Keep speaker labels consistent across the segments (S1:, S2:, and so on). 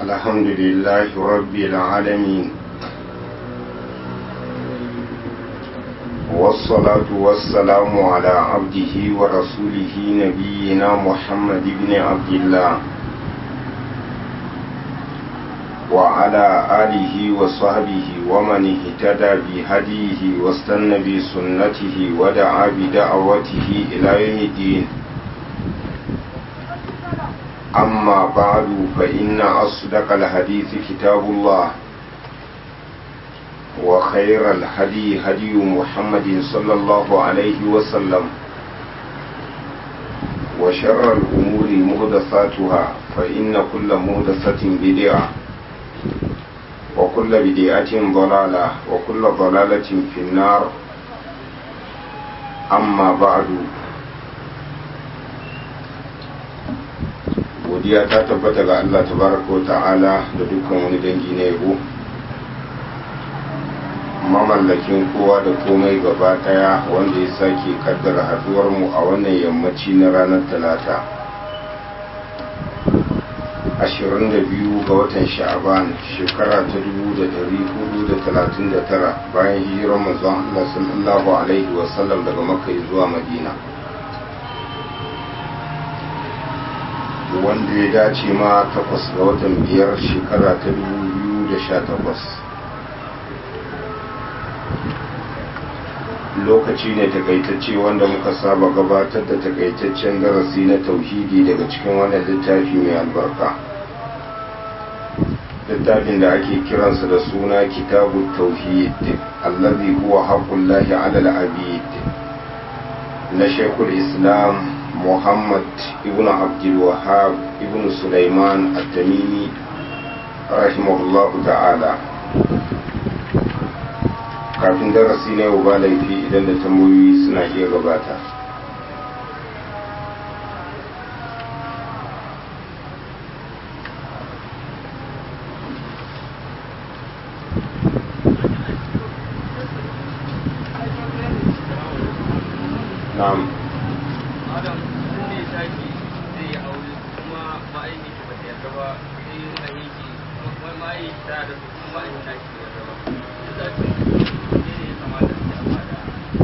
S1: الحمد لله رب العالمين والصلاة والسلام على عبده ورسوله نبينا محمد بن عبد الله وعلى آله وصحبه ومن اهتدى بهديه واستنى بسنته ودعا بدعوته إلى يوم الدين أما بعد فإن أصدق الحديث كتاب الله وخير الهدي هدي محمد صلى الله عليه وسلم وشر الأمور مهدثاتها فإن كل مهدثة بدعة وكل بدعة ضلالة وكل ضلالة في النار أما بعد godiya ta tabbata ga Allah tabaraka ta'ala da dukkan wani dangi na yabo mamallakin kowa da komai gaba daya wanda ya sake kaddara haduwar mu a wannan yammaci na ranar talata 22 ga watan sha'aban shekara ta 1439 bayan hijirar manzon Allah sallallahu alaihi wasallam daga makka zuwa madina wanda ya dace ma takwas ga watan biyar shekara ta 2018 lokaci ne takaitacce wanda muka saba gabatar da takaitaccen darasi na tauhidi daga cikin wannan littafi mai albarka littafin da ake kiransa da suna kitabu tauhid allazi huwa haqqullahi ala al-abid na shekul islam muhammad ibn abdulwahab ibn sulaiman at-tamimi rahimahullahu ta'ala kafin darasi na yau ba laifi idan da tambayoyi suna iya gabata na'am
S2: adam sun ne taki zai yi aure kuma ma'aiki shi ba ta yarda ba sai yin aiki kuma ma'aiki ta da su kuma ma'aiki ta shi yarda ba duk da cin ne ne ya kamata su amma da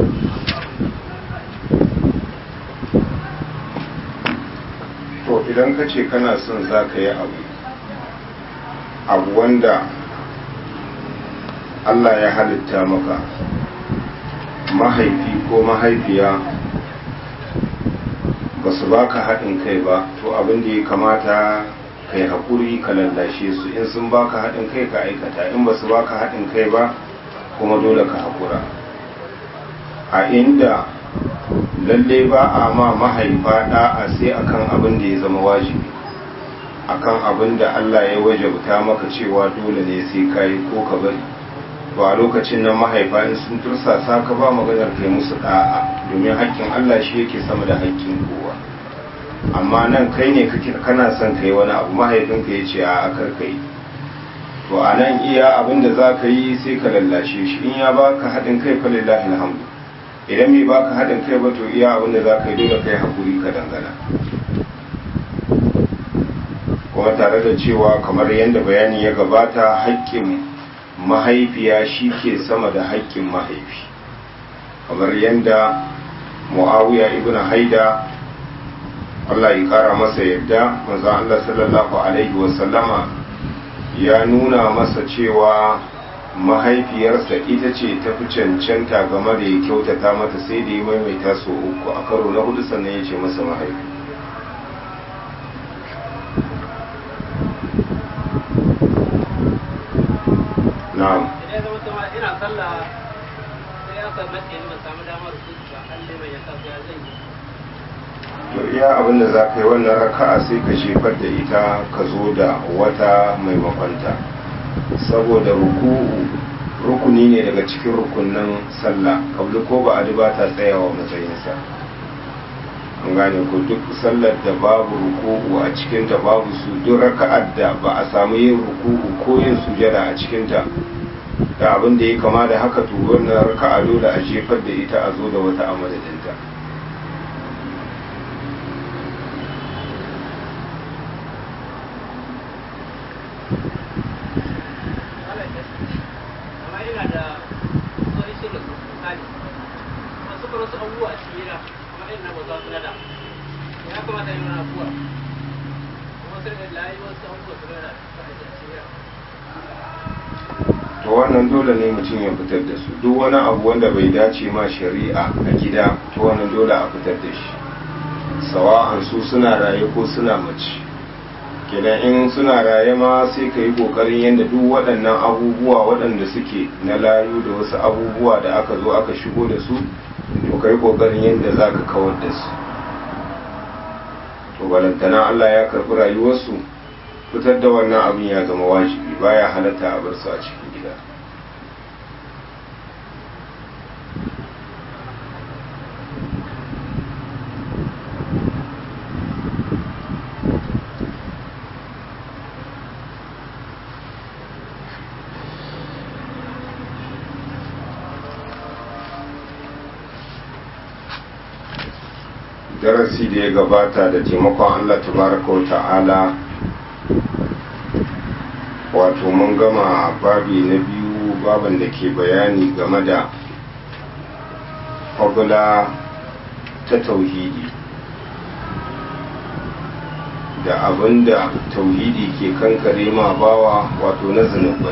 S1: to idan ka ce kana son za ka yi abu abu wanda Allah ya halitta maka mahaifi ko mahaifiya ba su baka haɗin kai ba to abin da ya kamata ka yi haƙuri ka lallashe su in sun baka haɗin kai ka aikata in ba su baka haɗin kai ba kuma dole ka haƙura a inda lalle ba a ma mahaifa ɗa'a sai akan abin da ya zama wajibi akan abin da Allah ya wajabta maka cewa dole ne sai ka yi ko ka bari to a lokacin nan mahaifa in sun tursasa ka ba maganar kai musu ɗa'a domin haƙƙin Allah shi yake sama da haƙƙin kowa amma nan kai ne kana son kai wani abu mahaifinka ya ce a akar kai to a nan iya abin da za ka yi sai ka lallashe shi in ya baka haɗin kai fa lillahi alhamdu idan bai baka haɗin kai ba to iya abin da za ka yi dole kai haƙuri ka dangana kuma tare da cewa kamar yadda bayani ya gabata haƙƙin mahaifiya shi ke sama da haƙƙin mahaifi kamar yadda mu'awiya ibn haida Allah ya ƙara masa yadda manzon Allah sallallahu alaihi wasallama ya nuna masa cewa mahaifiyarsa ita ce ta fi cancanta game da ya kyautata mata sai da ya maimaita so uku a karo na hudu sannan ya ce masa mahaifi na'am
S2: idan zama ta ina sallah sai aka matse ni ban samu damar su ba Allah mai yasa sai ya zan yi
S1: to iya abin da za ka yi wannan raka'a sai ka shefar da ita ka zo da wata maimakonta saboda ruku'u rukuni ne daga cikin rukunin sallah kabli ko ba a ba ta tsayawa matsayinsa an gane ko duk sallar da babu ruku'u a cikinta babu su duk raka'ar da ba a samu yin ruku'u ko yin sujada a cikinta da abin da ya kama da haka to wannan raka'a dole a jefar da ita a zo da wata a madadinta
S2: amma ina da wani shi da su misali masu karo su abubuwa a cikin gida amma ina na ba za su nada ya kamata yi mana abubuwa kuma sai da layi wasu abubuwa su nada su a cikin gida
S1: to wannan dole ne mutum ya fitar da su duk wani abu wanda bai dace ma shari'a a gida to wannan dole a fitar da shi sawa'an su suna raye ko suna mace kenan in suna raye ma sai ka yi kokarin yadda duk waɗannan abubuwa waɗanda suke na layu da wasu abubuwa da aka zo aka shigo da su to ka yi kokarin yadda za ka kawar da su to balantana allah ya karɓi rayuwarsu fitar da wannan abin ya zama wajibi baya halatta a bar su a cikin gida darasi da ya gabata da taimakon allah tabaraka wa ta'ala wato mun gama babi na biyu baban da ke bayani game da fagula ta tauhidi da abinda tauhidi ke kankare ma bawa wato na zunubai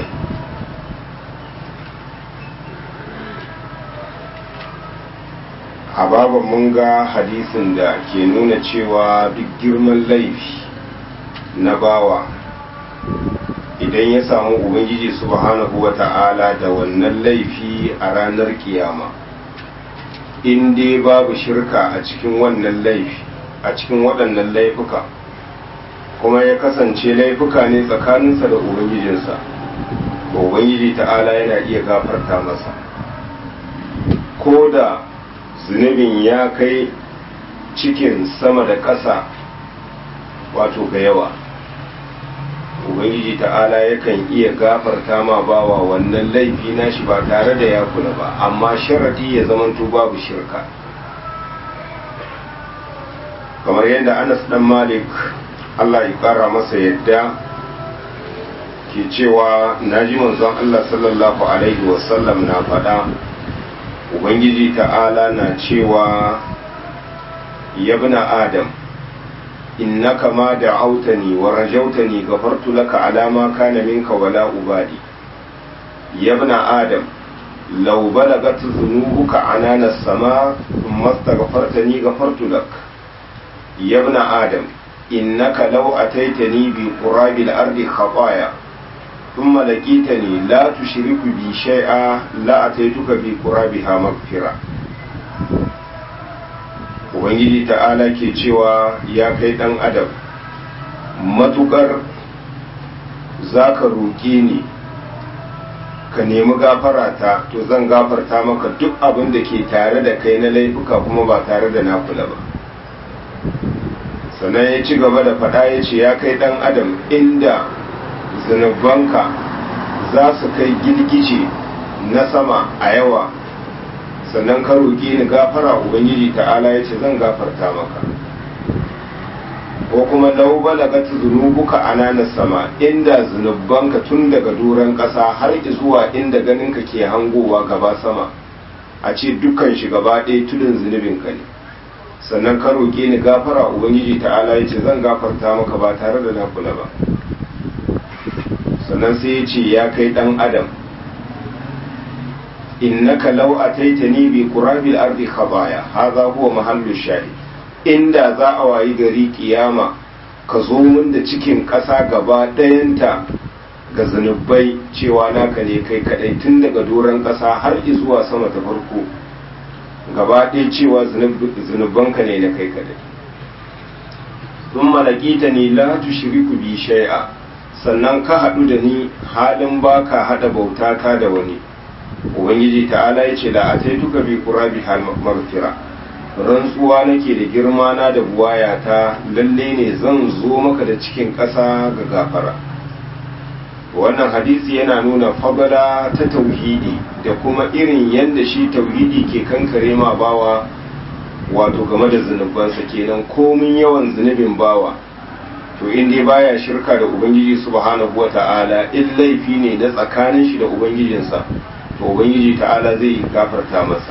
S1: a baban mun ga hadisin da ke nuna cewa duk girman laifi na bawa idan ya samu ubangiji subhanahu wa ta'ala da wannan laifi a ranar kiyama in dai babu shirka a cikin wannan laifi a cikin waɗannan laifuka kuma ya kasance laifuka ne tsakaninsa da ubangijinsa to ubangiji ta'ala yana iya gafarta masa ko da zunubin ya kai cikin sama da ƙasa wato ga yawa ubangiji ta'ala yakan iya gafarta ma bawa wannan laifi nashi ba tare da ya kula ba amma sharadi ya zamanto babu shirka kamar yadda anas dan malik allah ya kara masa yadda ke cewa na ji manzon allah sallallahu alaihi wasallam na faɗa ubangiji ta'ala na cewa yabna adam innaka ma da'autani wa rajawtani ghafartu laka ala ma kana minka wala ubadi yabna adam law balagat dhunubuka anana as-sama thumma astaghfartani ghafartu lak yabna adam innaka law ataitani bi qurabi al-ardi khataya thumma laqitani la tushriku bi shay'a la ataituka bi qurabiha maghfira ubangiji ta'ala ke cewa ya kai dan adam matukar za ka roƙe ni ka nemi gafara ta to zan gafarta maka duk abin da ke tare da kai na laifuka kuma ba tare da nakula ba sannan ya ci gaba da faɗa ya ce ya kai ɗan adam inda zunubanka za su kai girgije na sama a yawa sannan ka roƙi ni gafara ubangiji ta'ala ya ce zan gafarta maka ko kuma lau balagat zunubuka anana sama inda zunubanka tun daga doron ƙasa har zuwa inda ganinka ke hangowa gaba sama a ce dukkan shi gaba ɗaya tudun zunubinka ne sannan ka roƙe ni gafara ubangiji ta'ala ya ce zan gafarta maka ba tare da na kula ba sannan sai ya ce ya kai ɗan adam innaka law ataitani bi qurabil ardi khabaya hadha huwa mahallu shahid inda za a wayi gari kiyama ka zo min da cikin ƙasa gaba ɗayanta ga zunubai cewa naka ne kai kadai tun daga doron ƙasa har zuwa sama ta farko gaba ɗaya cewa zunubanka ne na kai kadai sun malakita ni la tushriku bi shay'a sannan ka haɗu da ni halin baka haɗa bautata da wani ubangiji ta'ala ya ce da a taituka bi qurabi hal maghfira rantsuwa nake da girma na da buwaya ta lalle ne zan zo maka da cikin ƙasa ga gafara wannan hadisi yana nuna fagala ta tauhidi da kuma irin yadda shi tauhidi ke kankare ma bawa wato game da zunubansa kenan komin yawan zunubin bawa to in dai baya shirka da ubangiji subhanahu wata'ala in laifi ne na tsakanin shi da ubangijinsa to ubangiji ta'ala zai gafarta masa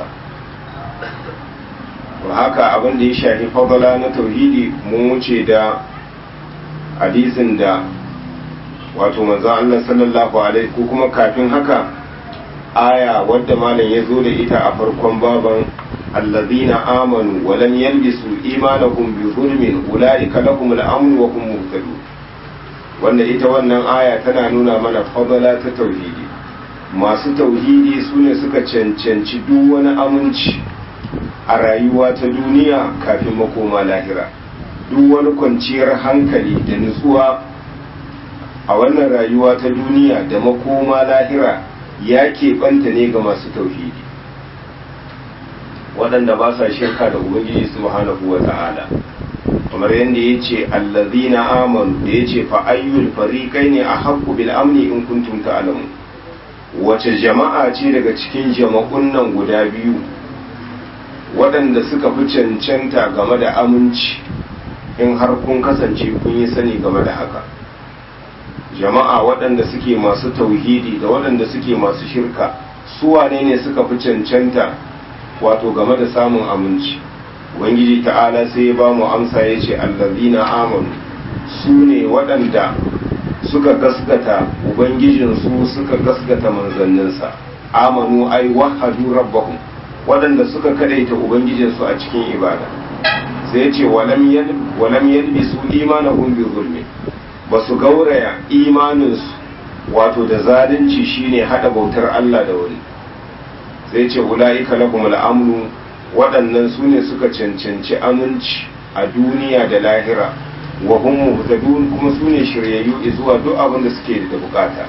S1: to haka abin da ya shafi fadala na tauhidi mun wuce da hadisin da wato manzo Allah sallallahu alaihi ko kuma kafin haka aya wadda malam ya zo da ita a farkon baban allazina amanu wa lam yalbisu imanahum bi zulmin ulaika lahum al-amn wa hum muhtadun wanda ita wannan aya tana nuna mana fadala ta tauhidi masu tauhidi sune suka cancanci duk wani aminci a rayuwa ta duniya kafin makoma lahira duk wani kwanciyar hankali da nutsuwa a wannan rayuwa ta duniya da makoma lahira ya keɓanta ne ga masu tauhidi waɗanda ba sa shirka da ubangiji subhanahu wa ta'ala kamar yadda ya ce allazina amanu da ya ce fa'ayyul fariƙai ne a haƙƙu bil amni in kuntum ta'lamu wace jama'a ce daga cikin jama'un nan guda biyu waɗanda suka fi cancanta game da aminci in har kun kasance kun yi sani game da haka jama'a waɗanda suke masu tauhidi da waɗanda suke masu shirka su wane ne suka fi cancanta wato game da samun aminci ubangiji ta'ala sai ya ba mu amsa ya ce allazina amanu su ne waɗanda suka gaskata ubangijinsu suka gaskata manzanninsa amanu ai wahadu rabbahum waɗanda suka kadaita ubangijinsu a cikin ibada sai ya ce walam yalbisu imanahum bi zulmi ba su gauraya imaninsu wato da zalunci shine hada bautar Allah da wani sai ce ula'ika lahum al'amnu waɗannan su ne suka cancanci aminci a duniya da lahira wa hum muhtadun kuma su ne shiryayyu zuwa duk abin da suke da bukata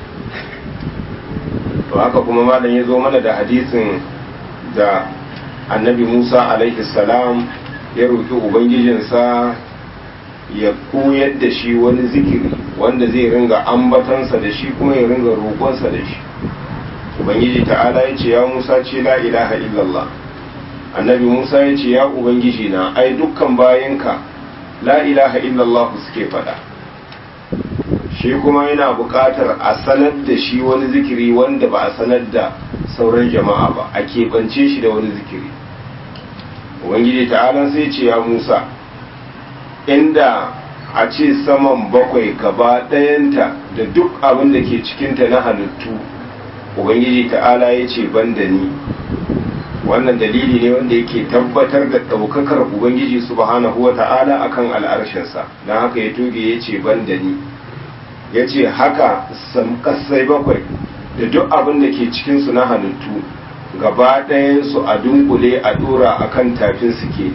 S1: to haka kuma malam ya zo mana da hadisin da annabi Musa alaihi salam ya roki ubangijinsa ya koyar da shi wani zikiri wanda zai ringa ambatansa da shi kuma ya ringa roƙonsa da shi ubangiji ta'ala ya ce ya musa ce la ilaha illallah annabi musa ya ce ya ubangiji na ai dukkan bayanka la ilaha illallah suke faɗa shi kuma yana buƙatar a sanar da shi wani zikiri wanda ba a sanar da sauran jama'a ba a keɓance shi da wani zikiri ubangiji ta'ala sai ce ya musa inda a ce saman bakwai gaba ɗayanta da duk abin da ke cikinta na halittu ubangiji ta'ala ya ce ban da ni wannan dalili ne wanda yake tabbatar da ɗaukakar ubangiji subhanahu wa ta'ala akan al'arshinsa don haka ya toge ya ce ban da ni ya ce haka kasai bakwai da duk abin da ke cikinsu na halittu gaba ɗayansu a dunkule a ɗora akan tafin suke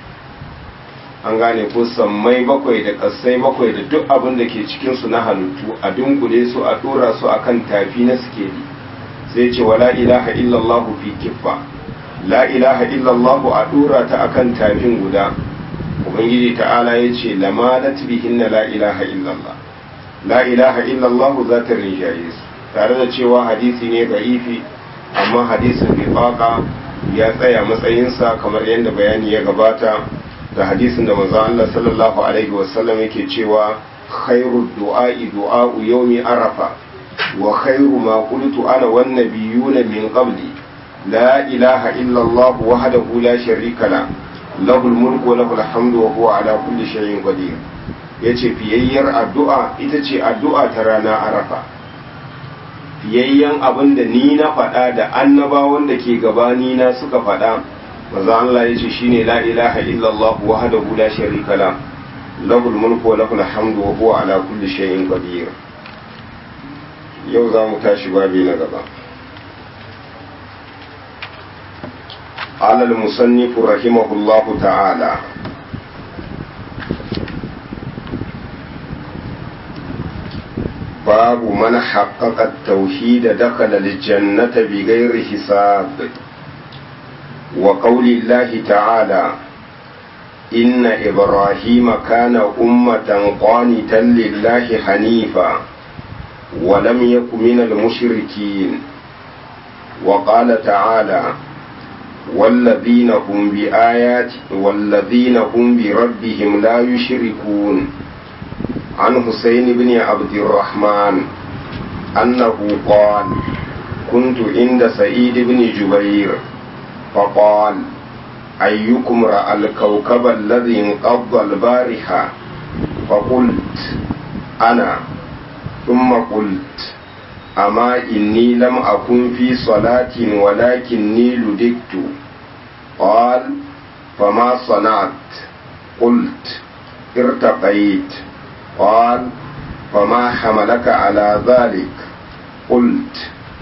S1: an gane ko sammai bakwai da ƙasai bakwai da duk abin da ke cikinsu na halittu a dunkule su a ɗora su akan tafi na sikeli sai ce wa la ilaha illallahu fi kiffa la ilaha illallahu a ɗora ta akan tafin guda ubangiji ta'ala ya ce lamalat bihinna la ilaha illallah la ilaha illallahu za ta rinjaye su tare da cewa hadisi ne da'ifi amma hadisin bifaka ya tsaya matsayinsa kamar yadda bayani ya gabata da hadisin da manzo Allah sallallahu alaihi wasallam yake cewa khairu du'a'i du'a'u yawmi arafa wa khairu ma qultu ana wan nabiyuna min qabli la ilaha illa Allah wahdahu la sharika la lahu mulku wa lahu hamdu wa huwa ala kulli shay'in qadir yace fiyayyar addu'a ita ce addu'a ta rana arafa fiyayyen abin da ni na faɗa da annabawan da ke gabani na suka faɗa maza Allah ya ce shine la ilaha illallah wahdahu la sharika la lahul mulku wa lahul hamdu wa huwa ala kulli shay'in qadir yau za mu tashi babi na gaba قال المصنف رحمه الله تعالى باب من حقق التوحيد دخل الجنة بغير حساب وقول الله تعالى إن إبراهيم كان أمة قانتا لله حنيفا ولم يك من المشركين وقال تعالى والذين هم بآيات والذين هم بربهم لا يشركون عن حسين بن عبد الرحمن أنه قال كنت عند سعيد بن جبير فقال أيكم رأى الكوكب الذي انقض البارحة فقلت أنا ثم قلت أما إني لم أكن في صلاة ولكني لدكت قال فما صنعت قلت ارتقيت قال فما حملك على ذلك قلت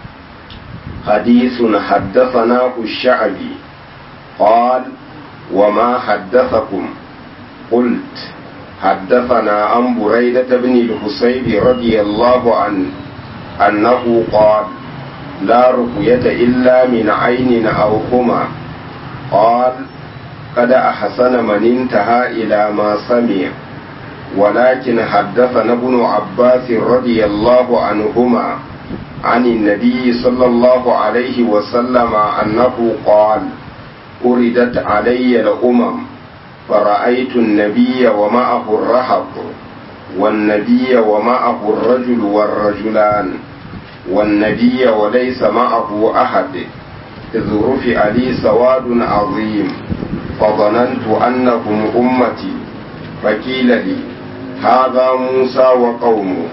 S1: حديث حدثناه الشعبي قال وما حدثكم قلت حدثنا عن بريدة بن الحسيب رضي الله عنه أنه قال لا رقية إلا من عين أو هما قال قد أحسن من انتهى إلى ما سمع ولكن حدثنا ابن عباس رضي الله عنهما عن النبي صلى الله عليه وسلم أنه قال أردت علي الأمم فرأيت النبي ومعه الرهط والنبي ومعه الرجل والرجلان والنبي وليس معه أحد إذ رفع لي سواد عظيم فظننت أنهم أمتي فقيل لي هذا موسى وقومه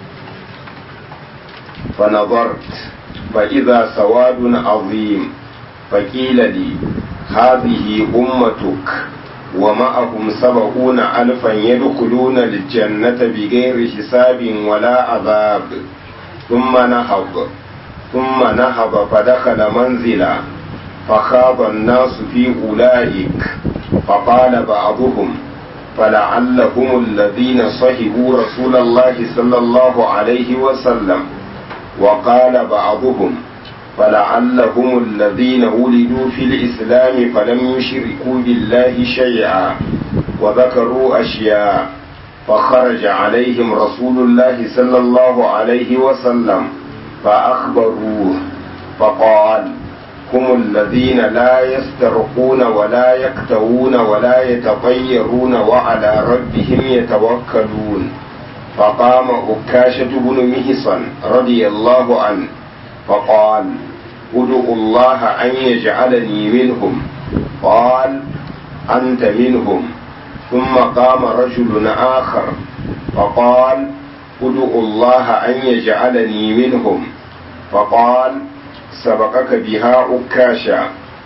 S1: فنظرت فإذا سواد عظيم فقيل لي هذه أمتك ومعهم سبعون ألفا يدخلون الجنة بغير حساب ولا عذاب ثم نهض ثم نهض فدخل منزلا فخاض الناس في أولئك فقال بعضهم فلعلهم الذين صحبوا رسول الله صلى الله عليه وسلم وقال بعضهم فلعلهم الذين ولدوا في الإسلام فلم يشركوا بالله شيئا وذكروا أشياء فخرج عليهم رسول الله صلى الله عليه وسلم فأخبروه فقال هم الذين لا يسترقون ولا يكتوون ولا يتطيرون وعلى ربهم يتوكلون فقام أكاشة بن مهصن رضي الله عنه فقال ادعوا الله أن يجعلني منهم قال أنت منهم ثم قام رجل آخر فقال ادعوا الله أن يجعلني منهم فقال سبقك بها أكاشا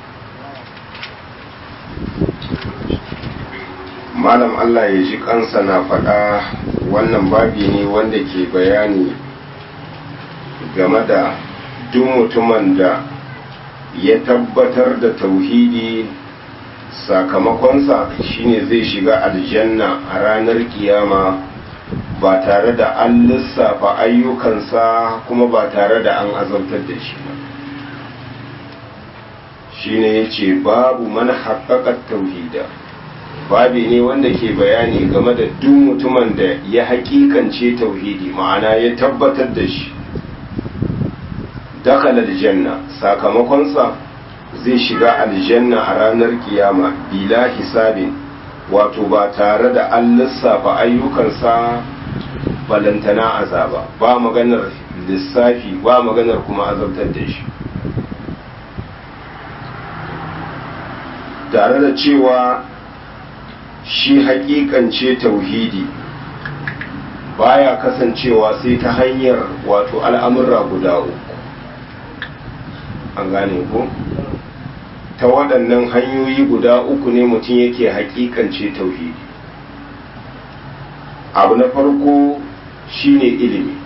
S1: malam Allah ya ji kansa na faɗa wannan babi ne wanda ke bayani game da duk mutumin da ya tabbatar da tauhidi sakamakonsa shine zai shiga aljanna a ranar kiyama ba tare da an lissafa ayyukansa kuma ba tare da an azabtar da shi ba shine ya ce babu man haƙaƙar tauhida babi ne wanda ke bayani game da duk mutumin da ya haƙiƙance tauhidi ma'ana ya tabbatar da shi dakala aljanna sakamakonsa zai shiga aljanna a ranar kiyama bila hisabin wato ba tare da an lissafa ayyukansa balantana azaba ba maganar lissafi ba maganar kuma azabtar da shi tare da cewa shi hakikance tauhidi baya kasancewa sai ta hanyar wato al'amurra guda uku an gane ko ta waɗannan hanyoyi guda uku ne mutum yake hakikance tauhidi abu na farko shine ilimi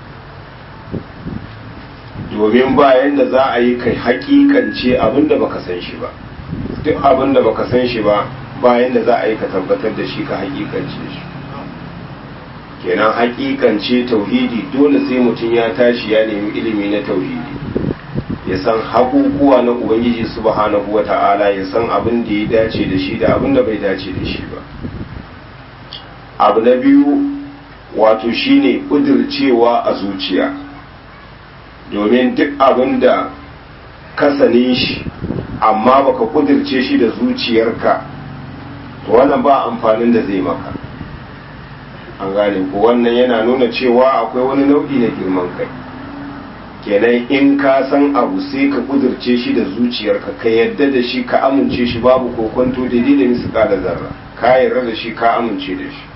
S1: domin bayan da za a yi kai hakikance abinda baka san shi ba duk abinda baka san shi ba bayan da za a yi ka tabbatar da shi ka hakikance shi kenan hakikance tauhidi dole sai mutum ya tashi ya nemi ilimi na tauhidi ya san hakukuwa na ubangiji subhanahu wa ta'ala ya san abin da ya dace da shi da abin da bai dace da shi ba abu na biyu wato shine kudircewa a zuciya domin duk abin da ka sane shi amma baka kudirce shi da zuciyarka to wannan ba amfanin da zai maka an gane ko wannan yana nuna cewa akwai wani nau'i na girman kai kenan in ka san abu sai ka kudurce shi da zuciyarka ka yadda da shi ka amince shi babu kokonto daidai da misika da zarra ka yarda da shi ka amince da shi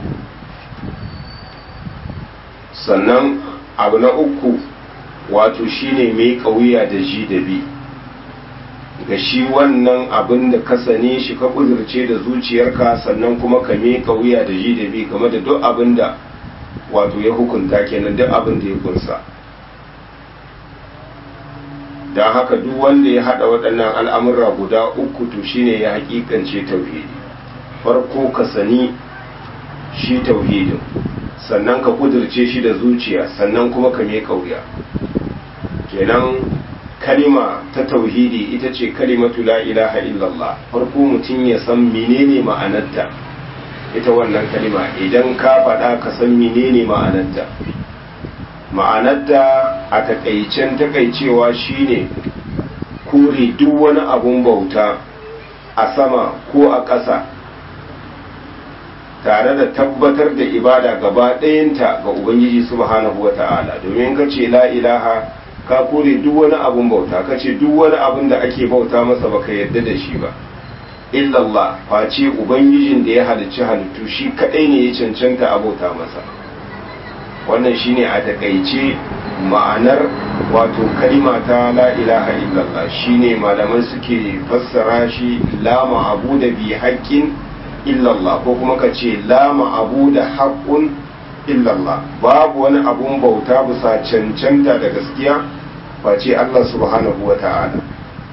S1: sannan abu na uku wato shine mai kauya da ji da bi ga shi wannan abin da ka sane shi ka kudurce da zuciyarka sannan kuma ka mai kauya da ji da bi game da duk abin da wato ya hukunta kenan duk abin da ya kunsa don haka duk wanda ya hada waɗannan al'amura guda uku to shine ya hakikance tauhidi farko ka sani shi tauhidin sannan ka kudurce shi da zuciya sannan kuma ka mai kauya kenan kalima ta tauhidi ita ce kalimatu la ilaha illallah farko mutum ya san menene ma'anarta ita wannan kalima idan ka faɗa ka san menene ma'anarta ma'anarta a takaicen takaicewa shine kore duk wani abun bauta a sama ko a ƙasa tare da tabbatar da ibada gaba ɗayanta ga ubangiji subhanahu wata'ala domin ka ce la ilaha ka kore duk wani abun bauta ka ce duk wani abun da ake bauta masa baka yarda da shi ba illallah face ubangijin da ya halicci halittu shi kadai ne ya cancanta a bauta masa wannan shine a takaice ma'anar wato kalima ta la ilaha illallah shine malaman suke fassara shi la ma'abu da bi haƙƙin illallah ko kuma ka ce la ma'abu da haƙƙun illallah babu wani abun bauta bisa cancanta da gaskiya face Allah subhanahu wa ta'ala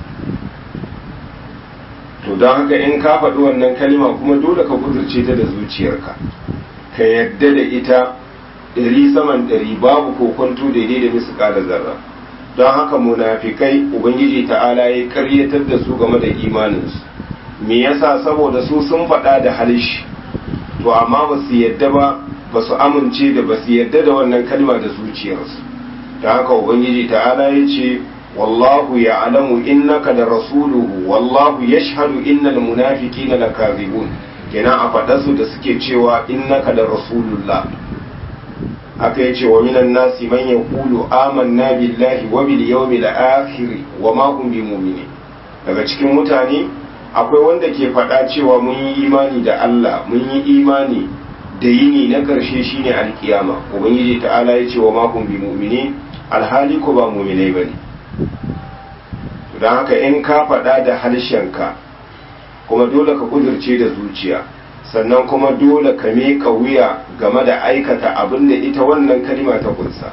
S1: to don haka in ka faɗi wannan kalima kuma dole ka kudurce ta da zuciyarka ka yadda da ita ɗari saman ɗari babu kokonto daidai da misu ƙada zarra don haka munafikai ubangiji ta'ala ya karyatar da su game da imaninsu me yasa saboda su sun faɗa da halishi to amma ba su yadda ba ba su amince da ba su yadda da wannan kalma da zuciyarsu don haka ubangiji ta'ala ya ce wallahu ya alamu innaka da rasuluhu wallahu ya shahadu innal munafiqina lakazibun kenan a faɗarsu da suke cewa innaka da rasulullah aka yace wa minan nasi man yaqulu amanna billahi wa bil yawmil akhir wa ma hum bimu'minin daga cikin mutane akwai wanda ke faɗa cewa mun yi imani da Allah mun yi imani da yini na ƙarshe shine alkiyama ubangiji ta'ala ya ce wa ma hum bimu'minin alhali ko ba mu'minai bane don haka in ka faɗa da harshenka kuma dole ka kudurce da zuciya sannan kuma dole ka miƙa wuya game da aikata abin da ita wannan kalima ta kunsa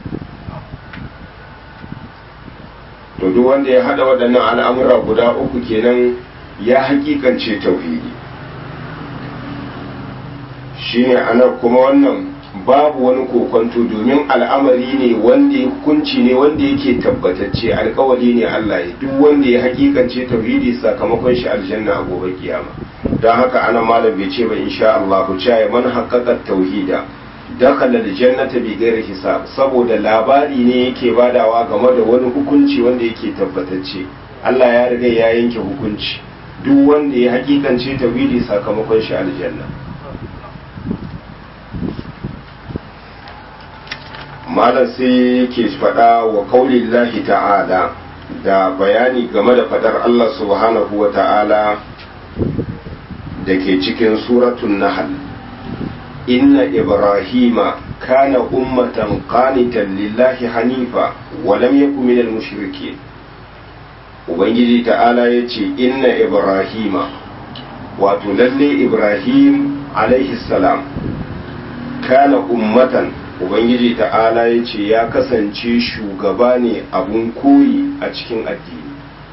S1: to duk wanda ya haɗa waɗannan al'amura guda uku kenan ya hakikance tauhidi shine ana kuma wannan babu wani kokonto domin al'amari ne wanda ya hukunci ne wanda yake tabbatacce alkawali ne Allah ya duk wanda ya hakikance tauhidi sakamakon shi aljanna a gobe kiyama don haka ana malam bai ce ba insha Allah ku ya man haqqaqa tauhida dakhala aljannata bi ghairi hisab saboda labari ne yake badawa game da wani hukunci wanda yake tabbatacce Allah ya riga ya yanke hukunci duk wanda ya hakikance tauhidi sakamakon shi aljanna malam sai yake faɗa wa kaulillahi ta'ala da bayani game da faɗar Allah subhanahu wa ta'ala da ke cikin suratun nahal inna ibrahima kana ummatan qanitan lillahi hanifa wa lam yakun minal mushrikeen ubangiji ta'ala yace inna ibrahima wato lalle ibrahim alaihi salam kana ummatan ubangiji ta'ala ya ce ya kasance shugaba ne abun koyi a cikin addini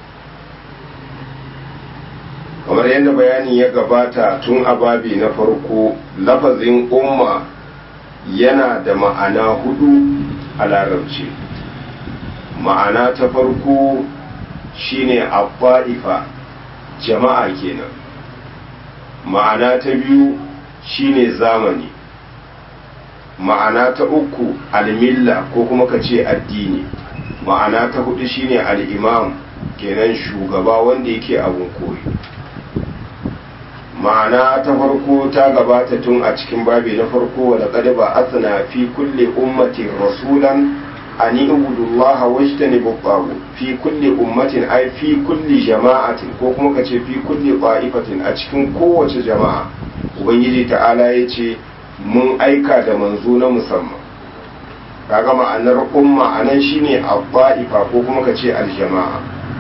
S1: kamar yadda bayani ya gabata tun a babi na farko lafazin umma yana da ma'ana hudu a larabci ma'ana ta farko shine abba'ifa jama'a kenan ma'ana ta biyu shine zamani ma'ana ta uku almilla ko kuma ka ce addini ma'ana ta hudu shine al'imam kenan shugaba wanda yake abun koyi ma'ana ta farko ta gabata tun a cikin babi na farko wa laqad ba'athna fi kulli ummatin rasulan an ibudullaha wajtanibu tagut fi kulli ummatin ay fi kulli jama'atin ko kuma kace fi kulli qa'ifatin a cikin kowace jama'a ubangiji ta'ala yace mun aika da manzo na musamman kaga ma'anar umma anan shine abba'ifa ko kuma kace aljama'a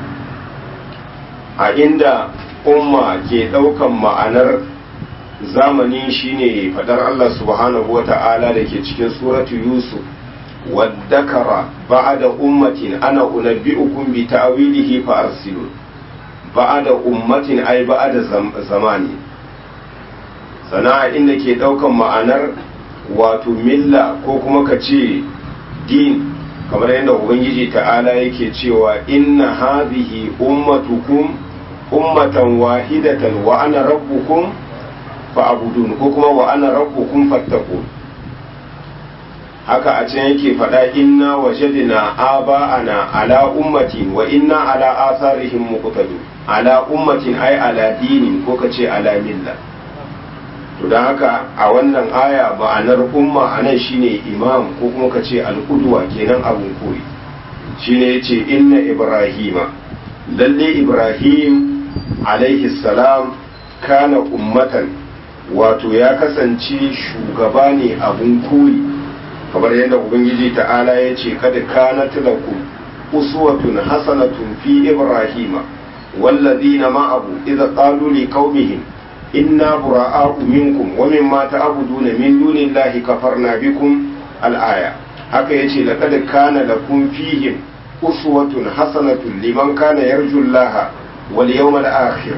S1: a inda umma ke daukan ma'anar zamani shine fadar Allah subhanahu wata'ala da ke cikin suratu yusuf wadakara ba'da ummatin ana unabbi'ukum bi ta'wilihi fa arsilun ba'da ummatin ay ba'da zamani sana'a inda ke daukan ma'anar wato milla ko kuma ka ce din kamar yadda ubangiji ta'ala yake cewa inna hadhihi ummatukum ummatan wahidatan wa ana rabbukum fa'budun ko kuma wa ana rabbukum fattaqun haka a can yake faɗa inna wajadna aba'ana ala ummatin wa inna ala atharihim muqtadun ala ummatin ay ala dinin ko kace ala milla to don haka a wannan aya ma'anar umma a nan shine imam ko kuma ka ce al'udwa kenan abun koyi shine ya ce inna ibrahima lalle ibrahim alaihi salam kana ummatan wato ya kasance shugaba ne abun koyi kamar yadda ubangiji ta'ala ya ce kada kana lakum uswatun hasanatun fi ibrahima wallazina ma'ahu idza qalu liqaumihim inna bura'a'u minkum wa mimma ta'buduna min dunillahi kafarna bikum al-aya haka yace laqad kana lakum fihim uswatun hasanatun liman kana yarju Allah wal yawmal akhir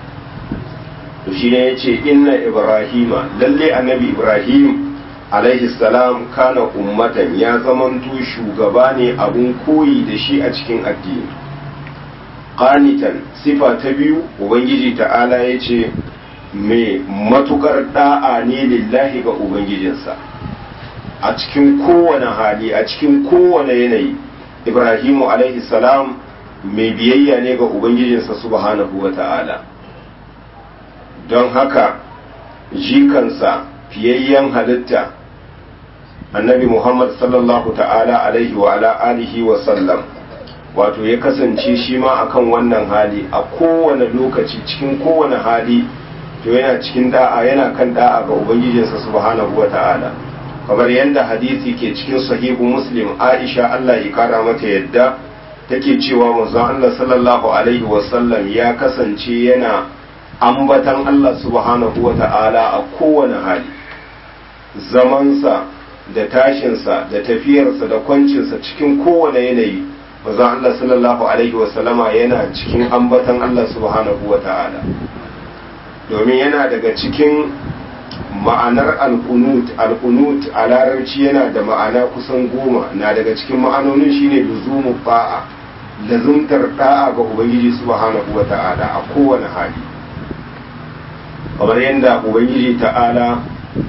S1: to shine yace inna ibrahima lalle annabi ibrahim alaihi salam kana ummatan ya zamanto shugaba ne abun koyi da shi a cikin addini qanitan sifa ta biyu ubangiji ta'ala yace mai matukar da'a ne lillahi ga ubangijinsa a cikin kowane hali a cikin kowane yanayi ibrahimu alaihi salam mai biyayya ne ga ubangijinsa subhanahu wa ta'ala don haka jikansa fiyayyen halitta annabi muhammad sallallahu ta'ala alaihi wa ala alihi wa sallam wato ya kasance shi ma akan wannan hali a kowane lokaci cikin kowane hali to yana cikin da'a yana kan da'a ga ubangijinsa subhanahu wa ta'ala kamar yadda hadisi ke cikin sahihu muslim aisha Allah ya kara mata yadda take cewa manzon Allah sallallahu alaihi wa sallam ya kasance yana ambatan Allah subhanahu wa ta'ala a kowane hali zamansa da tashinsa da tafiyarsa da kwancinsa cikin kowane yanayi manzon Allah sallallahu alaihi wa sallama yana cikin ambatan Allah subhanahu wa ta'ala domin yana daga cikin ma'anar alkunut alkunut a larabci yana da ma'ana kusan goma na daga cikin ma'anonin shine luzumu ba'a lazumtar da'a ga ubangiji subhanahu wa ta'ala a kowane hali kamar yadda ubangiji ta'ala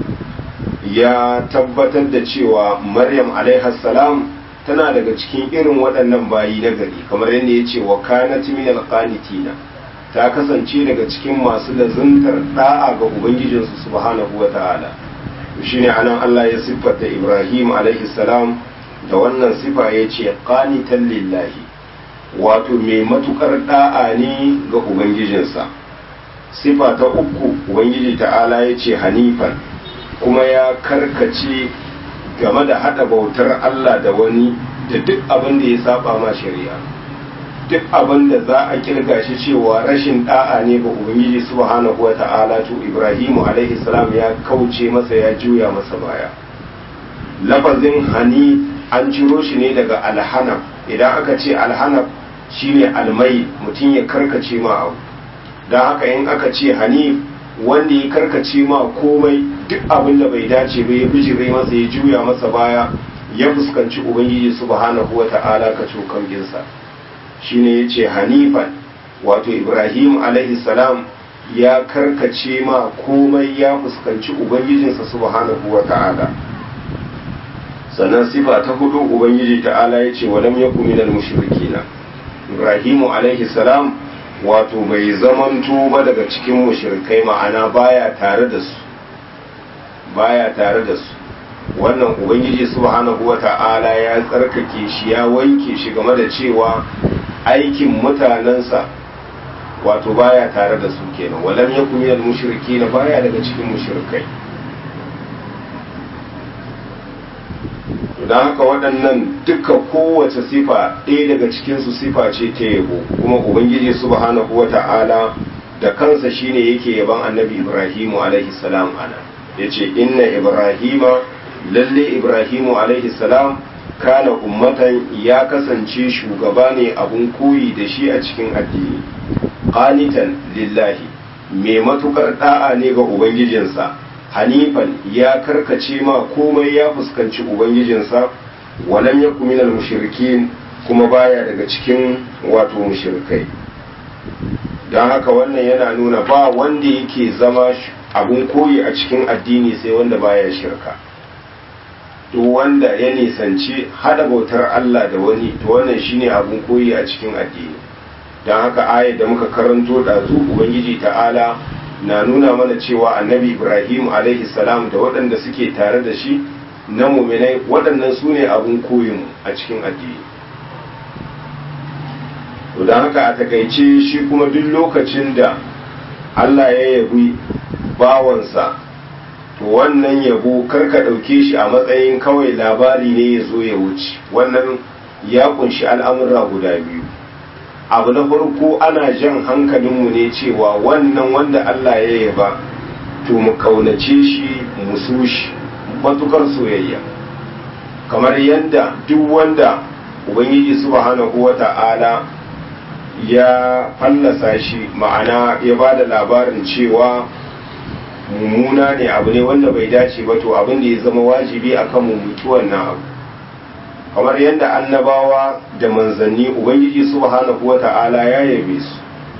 S1: ya tabbatar da cewa maryam salam tana daga cikin irin waɗannan bayi na gari kamar yadda ya ce wa kanat minal qanitina ta kasance daga cikin masu lazuntar da'a ga ubangijinsu subhanahu wa ta'ala shine anan Allah ya siffata Ibrahim alaihi salam da wannan sifa ya ce qanitan lillahi wato mai matukar da'a ne ga ubangijinsa sifa ta uku ubangiji ta'ala ya ce hanifan kuma ya karkace game da hada bautar Allah da wani da duk abin da ya saba ma shari'a duk abin da za a kirga shi cewa rashin da'a ne ga ubangiji subhanahu wata'ala to ibrahimu alaihi salam ya kauce masa ya juya masa baya lafazin hani an ciro shi ne daga alhanaf idan aka ce alhanaf shine almai mutum ya karkace ma abu don haka in aka ce hanif wanda ya karkace ma komai duk abin da bai dace ba ya bijire masa ya juya masa baya ya fuskanci ubangiji subhanahu wata'ala ka cokan ginsa shine ya ce hanifan wato ibrahim alaihi salam ya karkace ma komai ya fuskanci ubangijinsa subhanahu wa ta'ala sannan sifa ta hudu ubangiji ta'ala ya ce walam yaku minal mushrikina ibrahimu alaihi salam wato bai zamanto ba daga cikin mushrikai ma'ana baya tare da su baya tare da su wannan ubangiji subhanahu wata'ala ya tsarkake shi ya wanke shi game da cewa aikin mutanensa wato baya tare da su kenan walam yakun minal mushrikin baya daga cikin mushrikai don haka waɗannan duka kowace sifa ɗaya daga cikinsu sifa ce ta yabo kuma ubangiji subhanahu wa ta'ala da kansa shine yake yaban annabi ibrahimu alaihi salam ana ya ce inna ibrahima lalle ibrahimu alaihi salam kana ummatan ya kasance shugaba ne abun koyi da shi a cikin addini qanitan lillahi mai matukar da'a ne ga ubangijinsa hanifan ya karkace ma komai ya fuskanci ubangijinsa walam yaku minal mushrikin kuma baya daga cikin wato mushrikai don haka wannan yana nuna ba wanda yake zama abun koyi a cikin addini sai wanda baya shirka duk wanda ya nisanci hada bautar Allah da wani to wannan shine abun koyi a cikin addini don haka ayat da muka karanto ɗazu ubangiji ta'ala na nuna mana cewa annabi ibrahim alaihi salam da waɗanda suke tare da shi na muminai waɗannan su ne abin koyin a cikin addini to don haka a takaice shi kuma duk lokacin da allah ya yabi bawansa to wannan yabo karka ɗauke shi a matsayin kawai labari ne ya zo ya wuce wannan ya kunshi al'amura guda biyu abu na farko ana jan hankalinmu ne cewa wannan wanda Allah ya yaba to mu kaunace shi mu so shi matukar soyayya kamar yadda duk wanda ubangiji subhanahu wata'ala ya fallasa shi ma'ana ya ba da labarin cewa mummuna ne abu ne wanda bai dace ba to abin da ya zama wajibi akan mu mutu wannan abu kamar yadda annabawa da manzanni ubangiji subhanahu wata'ala ya yabe su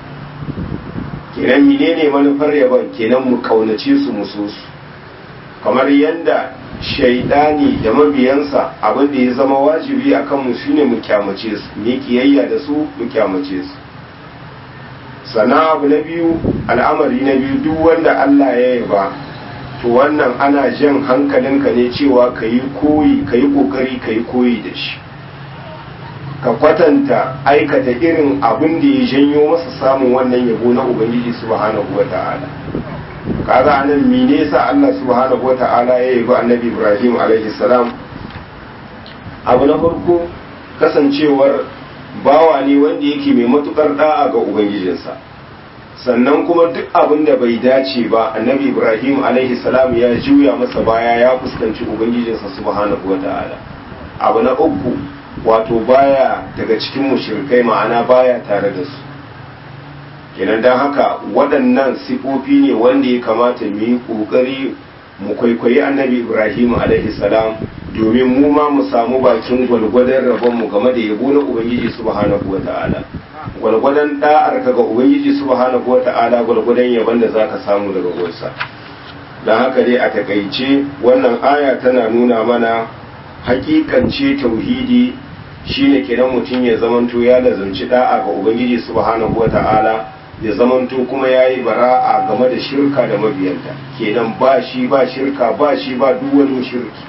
S1: kenan menene manufar yaban kenan mu kaunace su mu so su kamar yadda shaidani da mabiyansa abin da ya zama wajibi akan mu shine mu kyamace su mu kiyayya da su mu kyamace su sana abu na biyu al'amari na biyu duk wanda Allah ya yaba to wannan ana jan hankalinka ne cewa ka yi koyi ka yi ƙoƙari ka yi koyi da shi ka kwatanta aikata irin abin da ya janyo masa samun wannan yabo na ubangiji subhanahu wa ta'ala kaga anan mene sa Allah subhanahu wa ta'ala ya yabi annabi Ibrahim alaihi salam abu na farko kasancewar bawa ne wanda yake mai matukar da'a ga ubangijinsa sannan kuma duk abin da bai dace ba annabi ibrahim alaihi salam ya juya masa baya ya fuskanci ubangijinsa subhanahu wa ta'ala abu na uku wato baya daga cikin mushrikai ma'ana baya tare da su kenan don haka waɗannan sifofi ne wanda ya kamata mu yi ƙoƙari mu kwaikwayi annabi ibrahim alaihi salam domin mu ma mu samu bakin gwalgwadon rabonmu game da yabo na ubangiji subhanahu wa ta'ala gwalgwadon da'ar ka ga ubangiji subhanahu wa ta'ala gwalgwadon yaban da zaka samu daga gonsa don haka dai a takaice wannan aya tana nuna mana hakikance tauhidi shine kenan mutum ya zamanto ya lazanci da'a ga ubangiji subhanahu wa ta'ala ya zamanto kuma ya yi bara'a game da shirka da mabiyanta kenan ba shi ba shirka ba shi ba duk wani shirki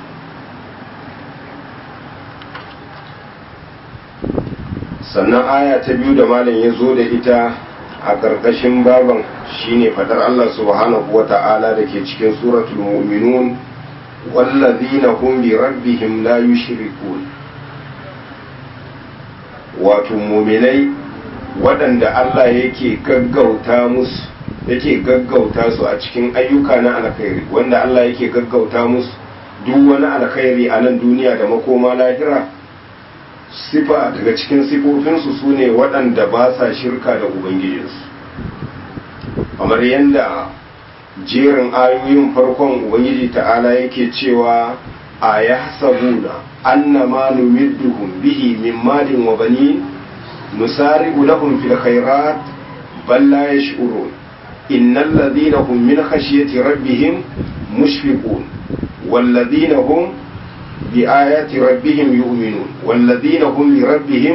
S1: sannan aya ta biyu da malam ya zo da ita a ƙarƙashin baban shine fadar Allah subhanahu wa ta'ala da ke cikin suratul mu'minun wallazina hum bi rabbihim la yushrikun wato mu'minai waɗanda Allah yake gaggauta musu yake gaggauta su a cikin ayyuka na alkhairi wanda Allah yake gaggauta musu duk wani alkhairi a nan duniya da makoma lahira sifa daga cikin sifofinsu su ne waɗanda ba sa shirka da ubangijinsu kamar yadda jerin ayoyin farkon ubangiji ta'ala yake cewa a ya sabuna annama numidduhum bihi min malin wa banin nusari'u lahum fil khairat bal la yash'urun innal ladhina hum min khashyati rabbihim mushfiqun wal ladhina hum بآيات ربهم يؤمنون والذين هم لربهم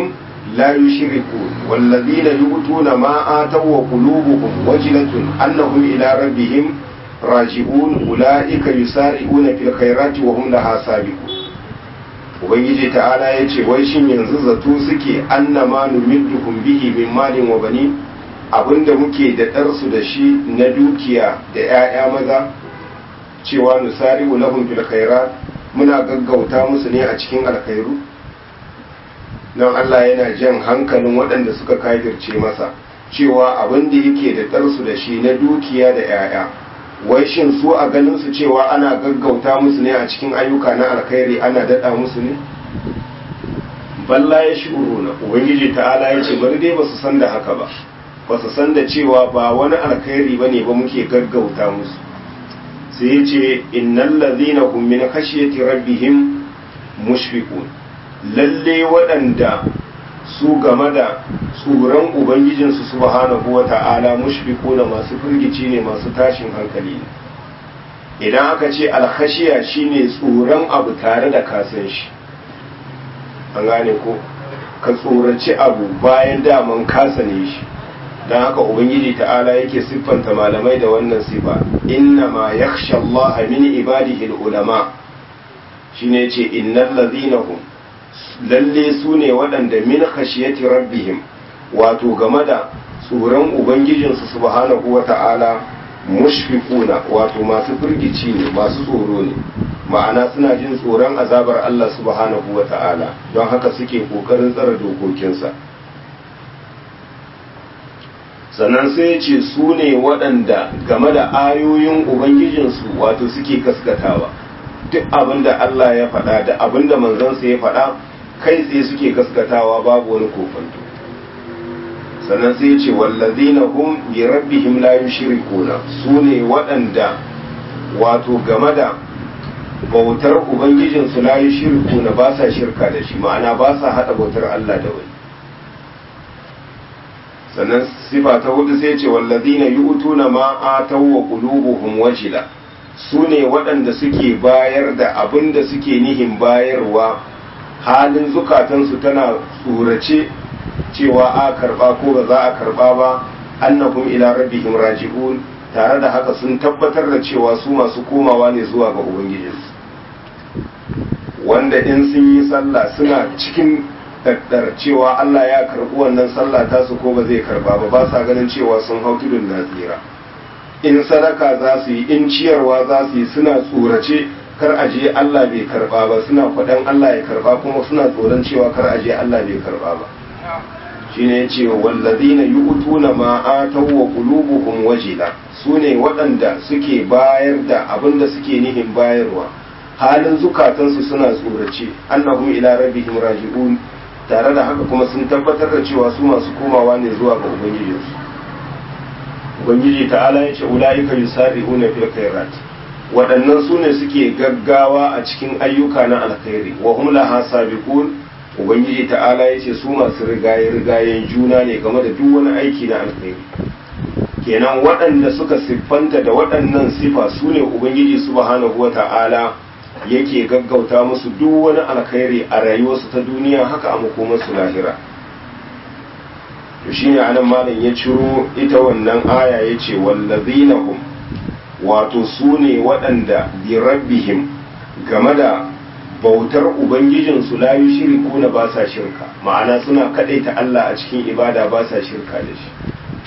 S1: لا يشركون والذين يؤتون ما آتوا وقلوبهم وجلة أنهم إلى ربهم راجعون أولئك يسارعون في الخيرات وهم لها سابقون ubangiji ta'ala ya ce wai shin yanzu zato suke annama numidduhum bihi min malin wa bani abinda muke da ɗarsu da shi na dukiya da 'ya'ya maza cewa nusari'u lahum fil khairat muna gaggauta musu ne a cikin alkhairu don Allah yana jan hankalin waɗanda suka kafirce masa cewa abin da yake da ɗarsu da shi na dukiya da 'ya'ya wai shin su a ganin su cewa ana gaggauta musu ne a cikin ayyuka na alkhairi ana daɗa musu ne balla ya shi'uru na ubangiji ta'ala ya ce bari dai ba su san da haka ba ba su san da cewa ba wani alkhairi ba ne ba muke gaggauta musu sai ya ce innal ladhina hum min khashyati rabbihim mushfiqun lalle waɗanda su game da tsoron ubangijinsu subhanahu wa ta'ala mushfiquna masu firgici ne masu tashin hankali ne idan aka ce alkhashiya shine tsoron abu tare da kasan shi an gane ko ka tsoraci abu bayan daman kasa ne shi don haka ubangiji ta'ala yake siffanta malamai da wannan sifa inna ma yakhsha Allah min ibadihi ulama shine ce innal ladhina hum lalle su ne waɗanda min khashiyati rabbihim wato game da tsoron ubangijinsu subhanahu wa ta'ala mushfiquna wato masu firgici ne masu tsoro ne ma'ana suna jin tsoron azabar Allah subhanahu wa ta'ala don haka suke kokarin tsara dokokinsa sannan sai ce su ne waɗanda game da ayoyin ubangijinsu wato suke gaskatawa duk abin da Allah ya faɗa da abin da manzansa ya faɗa kai tsaye suke gaskatawa babu wani kofanto sannan sai ce wallazina hum bi rabbihim la yushrikuna su ne waɗanda wato game da bautar ubangijinsu la yushrikuna ba sa shirka da shi ma'ana ba sa haɗa bautar Allah da wani sannan sifa ta hudu sai ce wallazina yu'tuna ma ataw wa qulubuhum wajila su ne waɗanda suke bayar da abin da suke nihin bayarwa halin zukatansu tana tsorace cewa a karba ko ba za a karba ba annahum ila rabbihim raji'un tare da haka sun tabbatar da cewa su masu komawa ne zuwa ga ubangijinsu wanda in sun yi sallah suna cikin daddar cewa Allah ya karbi wannan sallah tasu ko ba zai karba ba ba sa ganin cewa sun hau tudun nasira in sadaka za su yi in ciyarwa za su yi suna tsorace kar a je Allah bai karba ba suna kwaɗan Allah ya karba kuma suna tsoron cewa kar a je Allah bai karba ba shine yace wallazina yu'tuna ma ataw wa qulubuhum wajila sune waɗanda suke bayar da abin da suke nihin bayarwa halin zukatansu suna tsorace annahum ila rabbihim raji'un tare da haka kuma sun tabbatar da cewa su masu komawa ne zuwa ga ubangijinsu ubangiji ta'ala ya ce ula'ika yusari'una fil khairat waɗannan su ne suke gaggawa a cikin ayyuka na alkhairi wa hum laha sabiqun ubangiji ta'ala ya ce su masu rigaye rigayen juna ne game da duk wani aiki na alkhairi kenan waɗanda suka siffanta da waɗannan sifa su ne ubangiji subhanahu wata'ala yake gaggauta musu duk wani alkhairi a rayuwarsu ta duniya haka a makomarsu lahira to shine anan malam ya ciro ita wannan aya ya ce wallazina hum wato su ne waɗanda bi rabbihim game da bautar ubangijinsu la yushriku na ba sa shirka ma'ana suna kadaita Allah a cikin ibada ba sa shirka da shi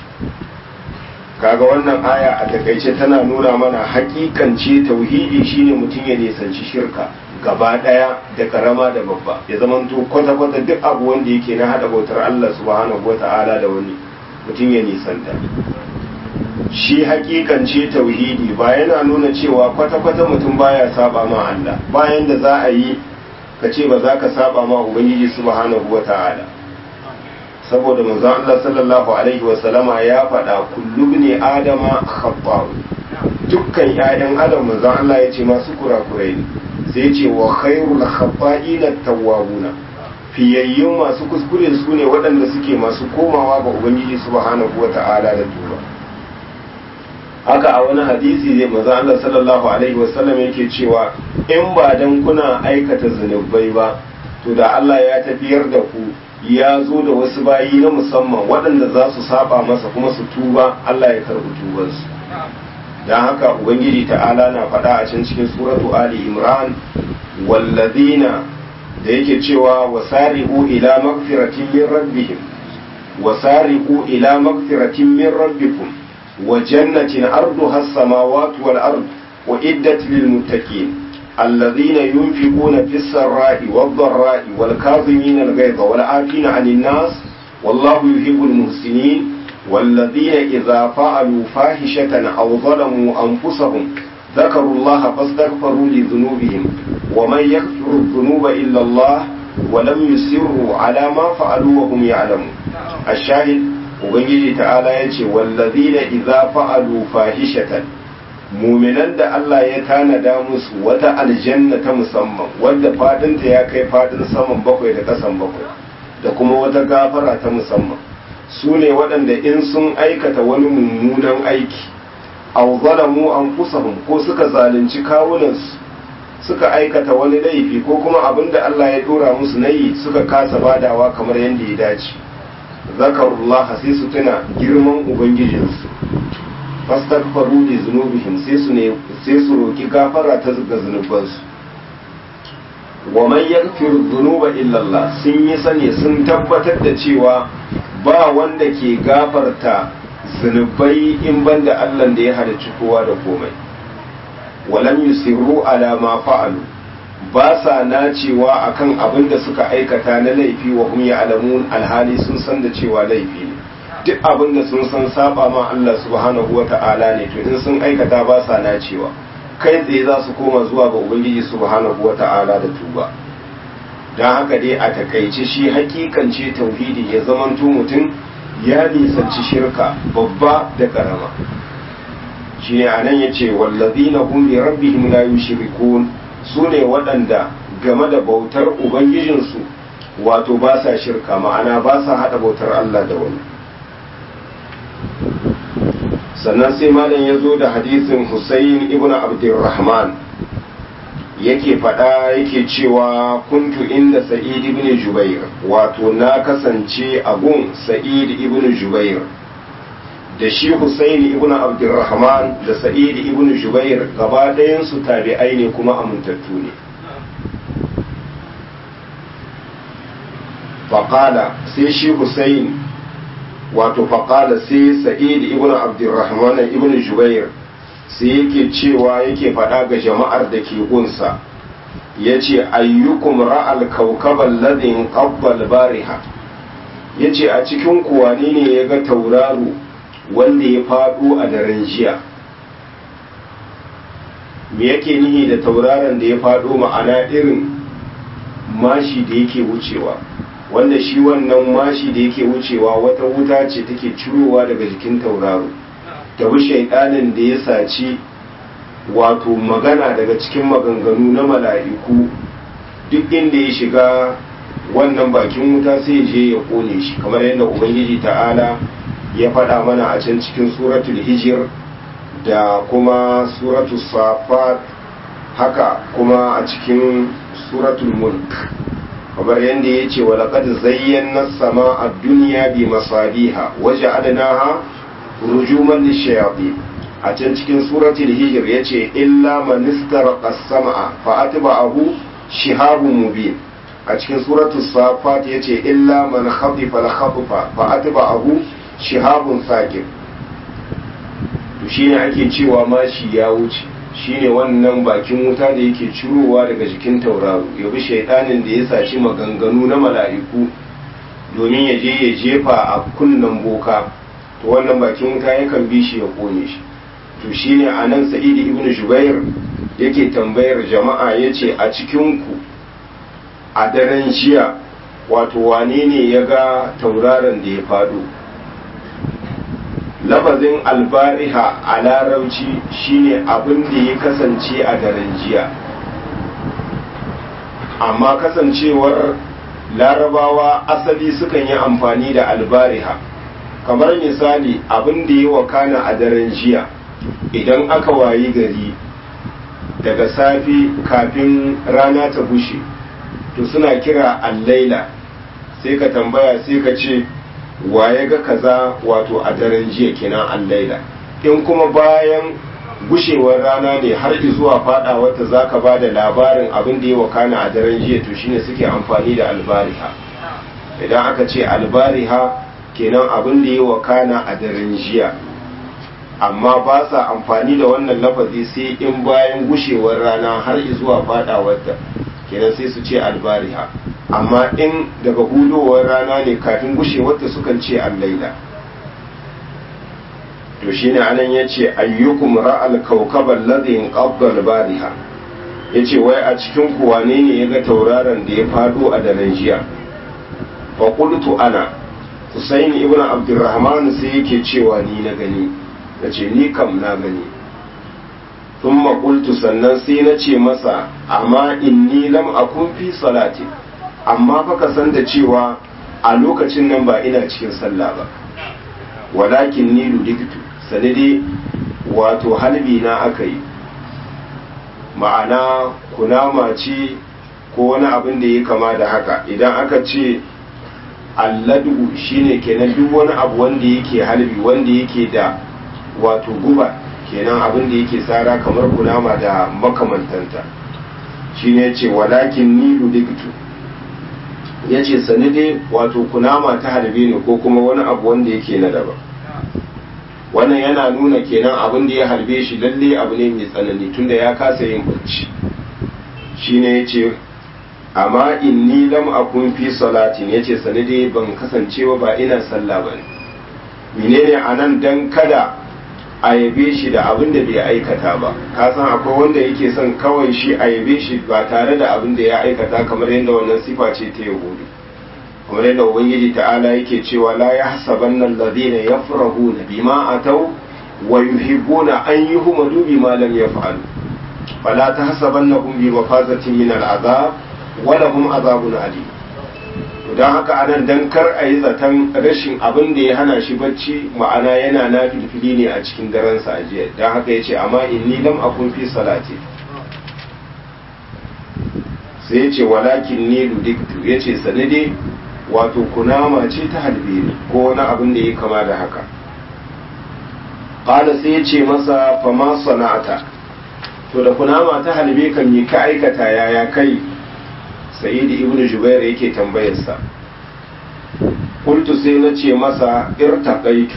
S1: kaga wannan aya a takaice tana nuna mana hakikance tauhidi shine mutum ya nisanci shirka gaba daya da karama da babba ya zamanto kwata-kwata duk abu wanda yake na hada bautar Allah subhanahu wata'ala da wani mutum ya nisanta shi hakikance tauhidi ba yana nuna cewa kwata-kwata mutum baya saba ma Allah bayan da za a yi ka ce ba za ka saba ma ubangiji subhanahu wata'ala saboda manzon Allah sallallahu alaihi wa sallama ya faɗa kullu ne adama khatta dukkan ƴaƴan adam manzon Allah ya ce masu kurakurai ne sai ce wa khairul khata'ina tawwabuna fiyayyun masu kuskure su ne waɗanda suke masu komawa ga ubangiji subhanahu wata'ala da tuba haka a wani hadisi zai manzon Allah sallallahu alaihi wa sallam yake cewa in ba dan kuna aikata zunubai ba to da Allah ya tafiyar da ku ya zo da wasu bayi na musamman waɗanda za su saba masa kuma su tuba Allah ya karɓi tubansu don haka ubangiji ta'ala na faɗa a can cikin suratu ali imran wallazina da yake cewa wasari'u ila magfiratin min rabbihim wasari'u ila magfiratin min rabbikum wa jannatin arduha as-samawati wal ard wa iddat lil muttaqin الذين ينفقون في السراء والضراء والكاظمين الغيظ والعافين عن الناس والله يحب المحسنين والذين إذا فعلوا فاحشة أو ظلموا أنفسهم ذكروا الله فاستغفروا لذنوبهم ومن يغفر الذنوب إلا الله ولم يسروا على ما فعلوا وهم يعلمون الشاهد ubangiji ta'ala ya ce wallazina idza fa'alu fahishatan muminan da Allah ya tanada musu wata aljanna ta musamman wadda fadinta ya kai fadin saman bakwai da kasan bakwai da kuma wata gafara ta musamman su ne waɗanda in sun aikata wani mummunan aiki aw zalamu anfusahum ko suka zalunci kawunansu suka aikata wani laifi ko kuma abin da Allah ya dora musu nayi suka kasa badawa kamar yadda ya dace zakarullah sai su tuna girman ubangijinsu fastaghfaru li zunubihim sai su ne sai su roki gafara ta ga zunubansu wa man yaghfiru dhunuba illa Allah sun yi sani sun tabbatar da cewa ba wanda ke gafarta zunubai in banda Allah da ya halarci kowa da komai walam yusirru ala ma fa'alu ba sa nacewa akan abin da suka aikata na laifi wa hum ya'lamun alhali sun san da cewa laifi ne duk abin da sun san saba ma Allah subhanahu wa ta'ala ne to in sun aikata ba sa nacewa kai tsaye za su koma zuwa ga ubangiji subhanahu wa ta'ala da tuba don haka dai a takaice shi hakikance tauhidi ya zamanto mutum ya nisanci shirka babba da karama shi ne anan ya ce wallazina hum bi rabbihim la yushrikun su ne waɗanda game da bautar ubangijinsu wato ba sa shirka ma'ana ba sa haɗa bautar Allah da wani sannan sai malam ya zo da hadisin Hussein ibn Abdurrahman yake faɗa yake cewa kuntu inda Sa'id ibn Jubair wato na kasance a gun Sa'id ibn Jubair da shi Hussein ibn Abdurrahman da Sa'id ibn Jubair gaba ɗayansu tabi'ai ne kuma amintattu ne faƙala sai shi Hussein wato faƙala sai Sa'id ibn Abdurrahman ibn Jubair sai yake cewa yake faɗa ga jama'ar da ke gunsa ya ce ayyukum ra'al kaukaban ladin ƙabbal bariha ya ce a cikin kuwane ne ya ga tauraro wanda ya faɗo a daren jiya me yake nihi da tauraron da ya faɗo ma'ana irin mashi da yake wucewa wanda shi wannan mashi da yake wucewa wata wuta ce take cirowa daga jikin tauraro ta bi shaidanin da ya saci wato magana daga cikin maganganu na mala'iku duk inda ya shiga wannan bakin wuta sai je ya kone shi kamar yadda ubangiji ta'ala ya faɗa mana a can cikin suratul hijir da kuma suratul safat haka kuma a cikin suratul mulk kamar yadda ya ce wa laƙad zayyana sama a duniya bi masabiha waje adanaha rujuman lishayaɗi a can cikin suratul hijir ya ce illa manistar ƙasama fa atba'ahu shihabun mubin a cikin suratul safat ya ce illa man khatifa al-khatfa fa atba'ahu shihabun sakir to shine ake cewa mashi ya wuce shine wannan bakin wuta da yake cirowa daga jikin tauraro ya bi shaitanin da ya saci maganganu na mala'iku domin ya je ya jefa a kunnen boka to wannan bakin wuta yakan bi shi ya kone shi to shine a nan sa'idi ibn jubair yake tambayar jama'a ya ce a cikinku a daren jiya wato wane ne ya ga tauraron da ya faɗo lafazin albariha a larauci shine abin da ya kasance a daren jiya amma kasancewar larabawa asali sukan yi amfani da albariha kamar misali abin da ya wakana a daren jiya idan aka wayi gari daga safi kafin rana ta bushe to suna kira allaila sai ka tambaya sai ka ce waye ga kaza wato a daren jiya kenan allaila in kuma bayan gushewar rana ne har zuwa fada wata zaka ba da labarin abin da ya wakana a daren jiya to shine suke amfani da albariha idan aka ce albariha kenan abin da ya wakana a daren jiya amma ba sa amfani da wannan lafazi sai in bayan gushewar rana har zuwa fada wata kenan sai su ce albariha amma in daga hudowar rana ne kafin gushewarta sukan ce allaila to shine anan yace ayyukum ra'al kawkaba alladhi inqadda al-bariha yace wai a cikin ku wane ne yaga tauraron da ya fado a daren jiya fa qultu ana Husaini ibn Abdurrahman sai yake cewa ni na gani nace ni kam na gani thumma qultu sannan sai na ce masa amma inni lam akun fi salati amma fa ka san da cewa a lokacin nan ba ina cikin sallah ba walakin ni ludiktu sanadi wato halbi na aka yi ma'ana kunama ce ko wani abin da ya kama da haka idan aka ce alladu shine kenan duk wani abu wanda yake halbi wanda yake da wato guba kenan abin da yake tsara kamar kunama da makamantanta shine ce walakin ni ludiktu ya ce sanadi wato kunama ta halbe ne ko kuma wani abu wanda yake na daban wannan yana nuna kenan abin da ya harbe shi lalle abu ne mai tsanani tunda ya kasa yin bacci shine yace amma inni lam akun fi salatin yace sanade ban kasancewa ba ina sallah bane menene anan dan kada a yabe shi da abin da bai aikata ba ka san akwai wanda yake son kawai shi a yabe shi ba tare da abin da ya aikata kamar yadda wannan sifa ce ta yahudu kamar yadda ubangiji ta'ala yake cewa la yahsabanna alladhina yafrahuna bima ataw wa yuhibbuna an yuhmadu bima lam yaf'alu fala tahsabannahum bi mafazatin min al'azab wa lahum azabun alim don haka anan dan kar a yi zaton rashin abin da ya hana shi bacci ma'ana yana na filfili ne a cikin daren sa ajiya don haka ya ce amma inni lam akun fi salati sai ya ce walakin ni ludiktu ya ce sanade wato kunama ce ta halbe ni ko wani abin da ya kama da haka ƙala sai ya ce masa fama sana'ata to da kunama ta halbe kan yi ka aikata yaya kai sayyidi ibn jubair yake tambayarsa kultu sai na ce masa irtaqaitu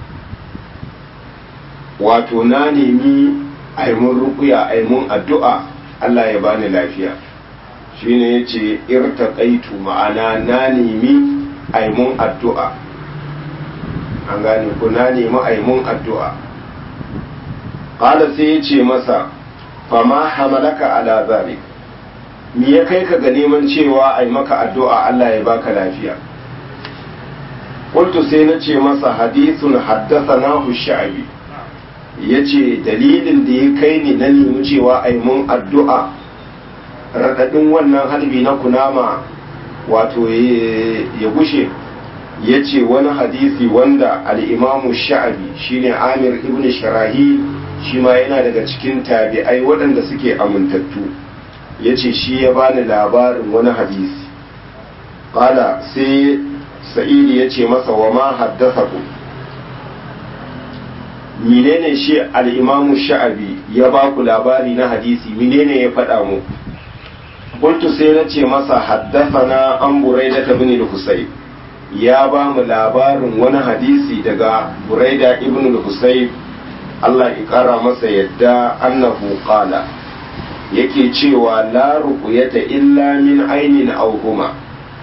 S1: wato na nemi aimun rukuya aimun addu'a Allah ya bani lafiya shine yace irtaqaitu ma'ana na nemi aimun addu'a an gane ko na nemi aimun addu'a qala sai yace masa fama hamalaka ala zalik me ya kai ka ga neman cewa ai maka addu'a Allah ya baka lafiya qultu sai na ce masa hadithun haddathanahu sha'bi yace dalilin da ya kai ni na nemi cewa ai mun addu'a radadin wannan halbi na kunama wato ya gushe yace wani hadisi wanda al-imamu sha'bi shine Amir ibn Sharahi shi ma yana daga cikin tabi'ai waɗanda suke amintattu ya ce shi ya bani labarin wani hadisi ƙala sai sa'idi ya ce masa wa ma haddasa ku menene shi al'imamu sha'abi ya ba ku labari na hadisi menene ya faɗa mu kuntu sai na ce masa haddasa na an buraida ta bin husai ya ba mu labarin wani hadisi daga buraida ibn husai Allah ya ƙara masa yadda annahu qala yake cewa la ruqyata illa min ainin aw huma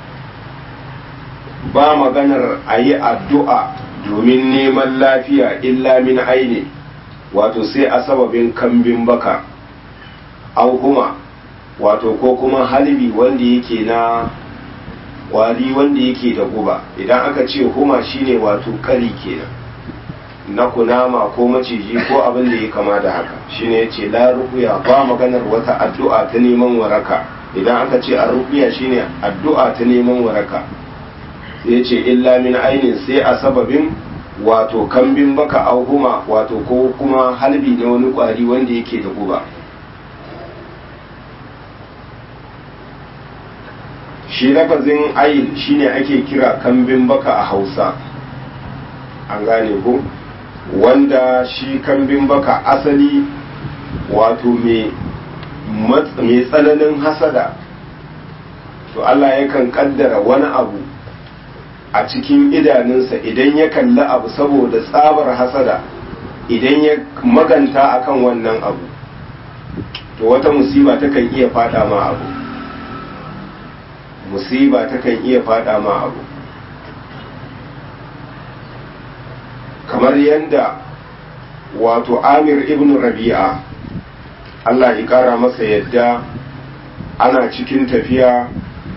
S1: ba maganar ayi addu'a domin neman lafiya illa min aini wato sai a sababin kambin baka aw huma wato ko kuma halbi wanda yake na wari wanda yake da guba idan aka ce huma shine wato kari kenan na kunama ko maciji ko abin da ya kama da haka shine yace la ruqya ba maganar wata addu'a ta neman waraka idan aka ce ar-ruqya shine addu'a ta neman waraka sai yace illa min ainin sai a sababin wato kambin baka auhuma wato ko kuma halbi na wani kwari wanda yake da guba shi lafazin ayin shine ake kira kambin baka a hausa an gane ko wanda shi kambin baka asali wato mai tsananin hasada to Allah yakan kaddara wani abu a cikin idanunsa idan ya kalli abu saboda tsabar hasada idan ya maganta akan wannan abu to wata musiba takan iya fada ma abu musiba takan iya fada ma abu kamar yadda wato amir ibn rabi'a Allah ya kara masa yadda ana cikin tafiya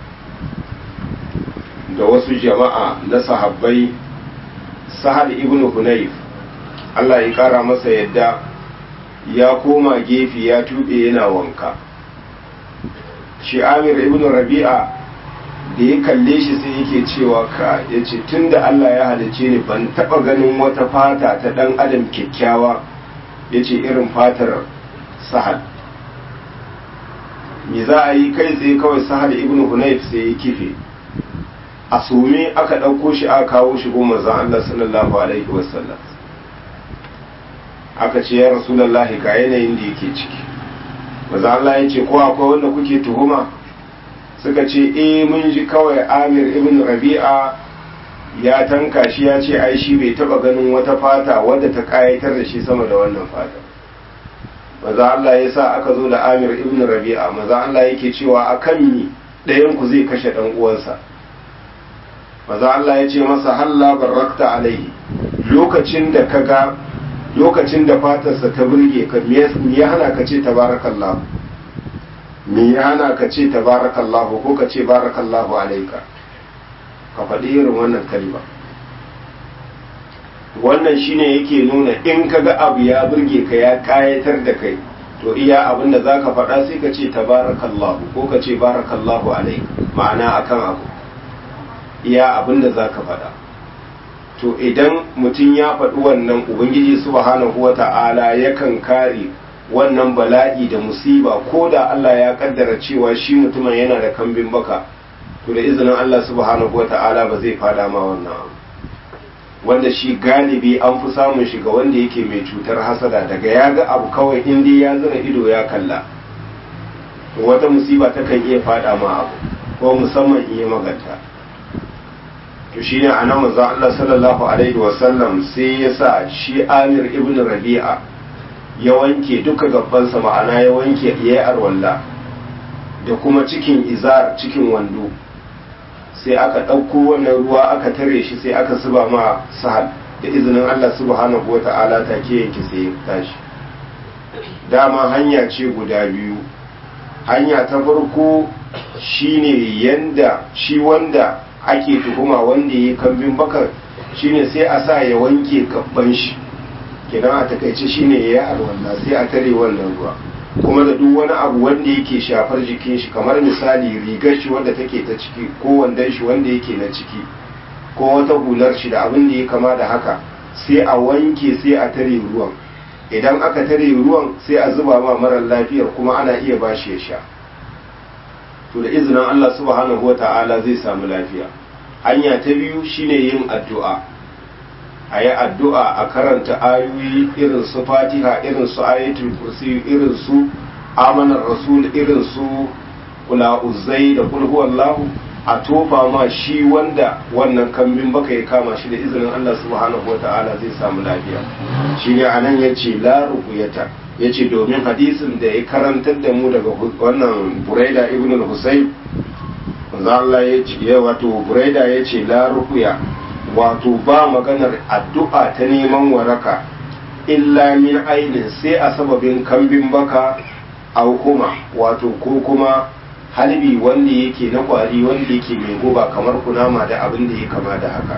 S1: da wasu jama'a na sahabbai sahal ibn hunayf Allah ya kara masa yadda ya koma gefe ya tuɓe yana wanka shi amir ibn rabi'a da ya kalle shi sai yake cewa ka ya ce tun da Allah ya halice ni ban taɓa ganin wata fata ta ɗan adam kyakkyawa ya ce irin fatar sahal me za a yi kai tsaye kawai sahal ibn hunayf sai ya kife a sume aka ɗauko shi aka kawo shi goma zan Allah sallallahu alaihi wasallam aka ce ya rasulallahi ga yanayin da yake ciki maza Allah ya ce ko akwai wanda kuke tuhuma suka ce eh mun ji kawai amir ibn rabi'a ya tanka shi ya ce ai shi bai taba ganin wata fata wadda ta kayatar da shi sama da wannan fata maza Allah ya sa aka zo da amir ibn rabi'a maza Allah yake cewa akan mi ɗayan ku zai kashe ɗan uwansa maza Allah ya ce masa halla barakta alaihi lokacin da ka ga lokacin da fatarsa ta burge ka me ya hana ka ce tabarakallahu me ya hana ka ce tabarakallahu ko ka ce barakallahu alaika ka faɗi irin wannan kalma wannan shine yake nuna in ka ga abu ya burge ka ya kayatar da kai to iya abin da za ka faɗa sai ka ce tabarakallahu ko ka ce barakallahu alaika ma'ana akan abu iya abin da za ka faɗa to idan mutum ya faɗi wannan ubangiji subhanahu wa ta'ala yakan kare wannan bala'i da musiba ko da Allah ya kaddara cewa shi mutumin yana da kambin baka to da izinin Allah subhanahu wa ta'ala ba zai fada ma wannan abu wanda shi galibi an fi samun shi ga wanda yake mai cutar hasada daga ya ga abu kawai in dai ya zira ido ya kalla to wata musiba takan iya fada ma abu ko musamman iya maganta to shine anan manzo Allah sallallahu alaihi wasallam sai ya sa shi Amir ibn Rabi'a ya wanke duka gabbansa ma'ana ya wanke yayi arwalla da kuma cikin izar cikin wando sai aka ɗauko wannan ruwa aka tare shi sai aka zuba ma sahal da izinin Allah subhanahu wata'ala take yanke sai ya tashi dama hanya ce guda biyu hanya ta farko shine yanda shi wanda ake tuhuma wanda ya kambin bakar shine sai a sa ya wanke kabban shi kenan a takaice shine ya yi alwala sai a tare wannan ruwa kuma da duk wani abu wanda yake shafar jikin shi kamar misali rigar shi wanda take ta ciki ko wandon shi wanda yake na ciki ko wata hular shi da abin da ya kama da haka sai a wanke sai a tare ruwan idan aka tare ruwan sai a zuba ma marar lafiyar kuma ana iya bashi ya sha to da izinin Allah subhanahu wa ta'ala zai samu lafiya hanya ta biyu shine yin addu'a a yi addu'a a karanta ayoyi irin su fatiha irin su ayatul kursi irin su amanar rasul irin su kula uzai da kul huwallahu a tofa ma shi wanda wannan kambin baka ya kama shi da izinin Allah subhanahu wa ta'ala zai samu lafiya shine anan yace la ruqyata ya ce domin hadisin da ya karantar da mu daga wannan buraida ibn al-husayn Allah ya ce wato buraida ya ce la ruqya wato ba maganar addu'a ta neman waraka illa min ainin sai a sababin kambin baka au kuma wato ko kuma halbi wanda yake na kwari wanda yake mai guba kamar kunama da abin da ya kama da haka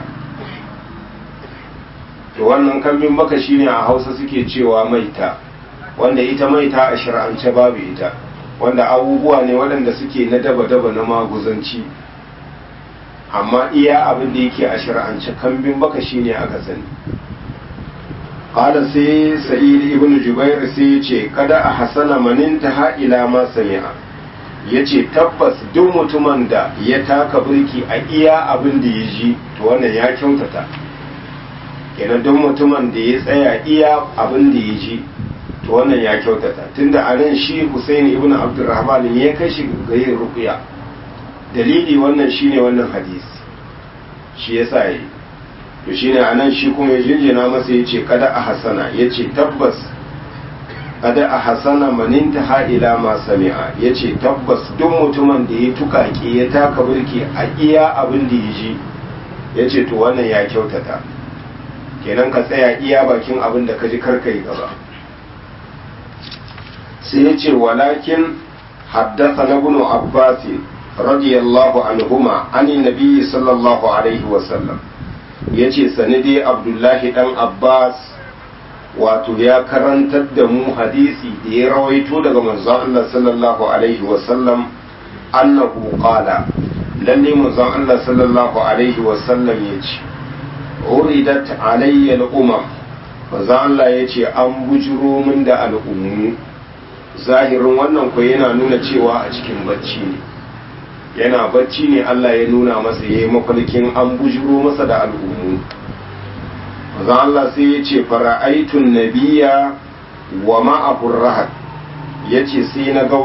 S1: to wannan kambin baka shine a hausa suke cewa maita wanda ita maita a shir'ance babu ita wanda abubuwa ne waɗanda suke na daba-daba na maguzanci amma iya abin da yake a shir'ance kambin baka shine aka sani qala sai sa'id ibn jubair sai ya ce kada a hasana maninta ha ila ma sami'a ya ce tabbas duk mutumin da ya taka birki a iya abin da ya ji to wannan ya kyautata kenan duk mutumin da ya tsaya iya abin da ya ji to wannan ya kyautata tunda a nan shi Husaini ibn Abdurrahman ya kai shi ga yin ruqya dalili wannan shine wannan hadisi shi yasa yi to shine anan shi kuma ya jinjina masa yace kada a hasana yace tabbas kada a hasana maninta ha ila ma sami'a yace tabbas duk mutumin da ya tukaki ya taka burki a iya abin da ya ji yace to wannan ya kyautata kenan ka tsaya iya bakin abin da ka ji karka yi gaba sai yace walakin haddasa na ibn abbas radiyallahu anhuma anin nabi sallallahu alaihi wasallam yace sanidi abdullahi dan abbas wato ya karantar da mu hadisi da ya rawaito daga manzon Allah sallallahu alaihi wasallam annahu qala lalle manzon Allah sallallahu alaihi wasallam yace uridat alayya al-umam manzon Allah yace an bujuro min da al'ummu zahirin wannan ko yana nuna cewa a cikin bacci ne yana bacci ne Allah ya nuna masa yayi mafarkin an bujuro masa da al'ummu manzon Allah sai ya ce fara'aitun nabiya wa ma'ahur rahat ya ce sai na ga